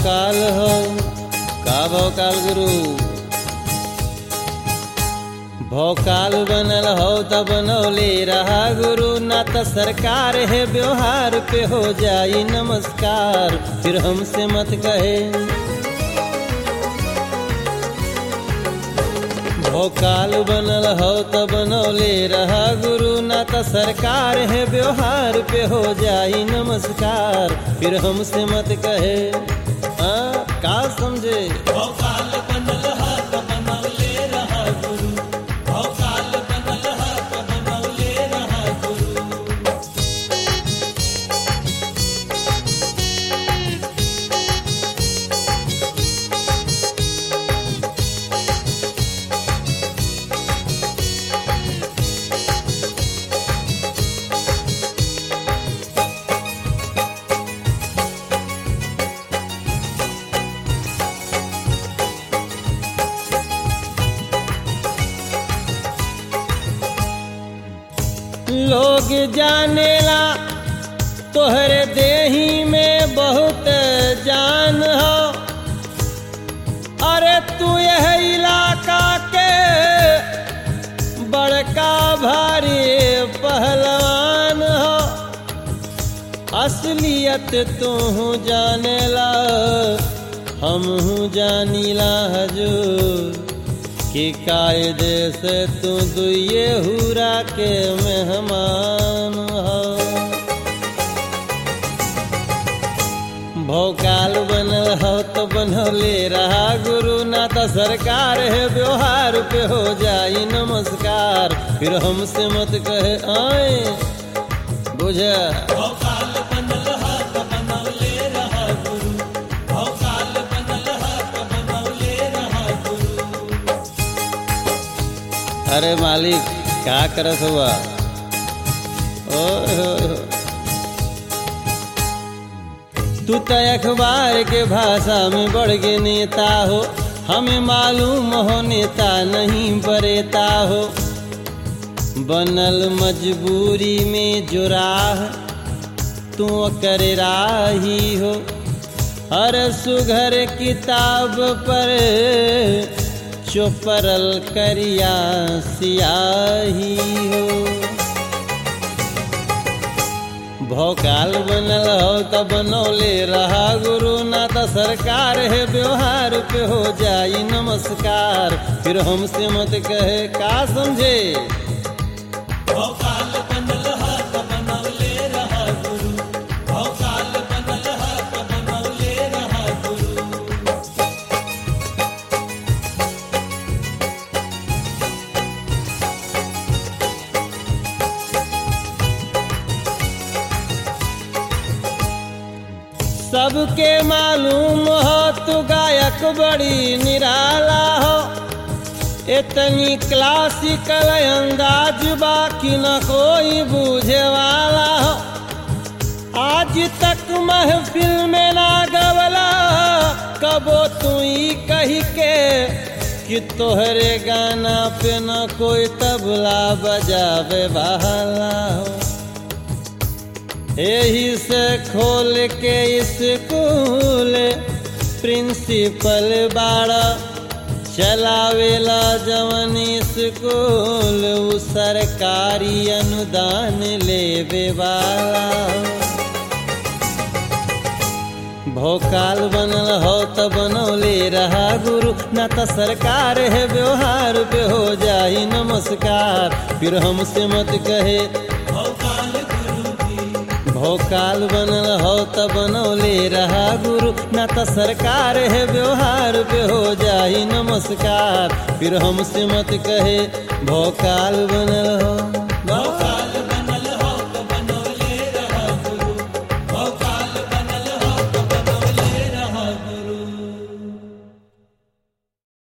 भौकाल हो का भौकाल गुरु भौकाल बनल हो त बनौले रहा गुरु ना त सरकार है व्यवहार पे हो जाई नमस्कार फिर हमसे मत कहे भौकाल बनल हो त बनौले रहा गुरु ना त सरकार है व्यवहार पे हो जाई नमस्कार फिर हमसे मत कहे हाँ का समझे भौकाल बनल हा त बनौले रहा गुरु भौकाल बनल हा त बनौले रहा गुरु लोग जानेला तोहरे देही में बहुत जान हो अरे तू यह इलाका के बड़का भारी पहलवान हो असलियत तू जानेला हम जानीला हजूर कि कायदे से तू दुए हुरा के मेहमान हो भौकाल बनल हो तो बनौले रहा गुरु ना तो सरकार है व्यवहार पे हो जाई नमस्कार फिर हमसे मत कहे आए बुझ भौकाल बनल हा त बनौले रहा गुरु भौकाल बनल हा त बनौले रहा गुरु अरे मालिक क्या करत हुआ ओए होए होए। तू तो अखबार के भाषा में बढ़ के नेता हो हमें मालूम हो नेता नहीं बरेता हो बनल मजबूरी में जो राह तू कर राही हो हर सुघर किताब पर चोपरल करिया सियाही हो भौकाल बनल हो त बनौले रहा गुरु ना त सरकार है व्यवहार पे हो जाई नमस्कार फिर हमसे मत कहे का समझे भौकाल बनल हा त बनौले रहा गुरु भौकाल बनल हा त बनौले रहा गुरु सबके मालूम हो तू गायक बड़ी निराला हो इतनी क्लासिकल अंदाज बाकी न कोई बूझे वाला हो आज तक महफिल में ना गवला कबो तू ही कही के कि तोहरे गाना पे न कोई तबला बजावे वाला हो यही से खोल के स्कूल प्रिंसिपल बाड़ा चलावेला जवन स्कूल उ सरकारी अनुदान लेवे वाला भोकाल बनल हो त बनौले रहा गुरु न त सरकार है व्यवहार पे हो जाई नमस्कार फिर हमसे मत कहे भौकाल गुरु जी भोकाल बनल हो त बनौले रहा गुरु न त सरकार है व्यवहार पे हो जाई नमस्कार फिर हमसे मत कहे भोकाल बनल हो भौकाल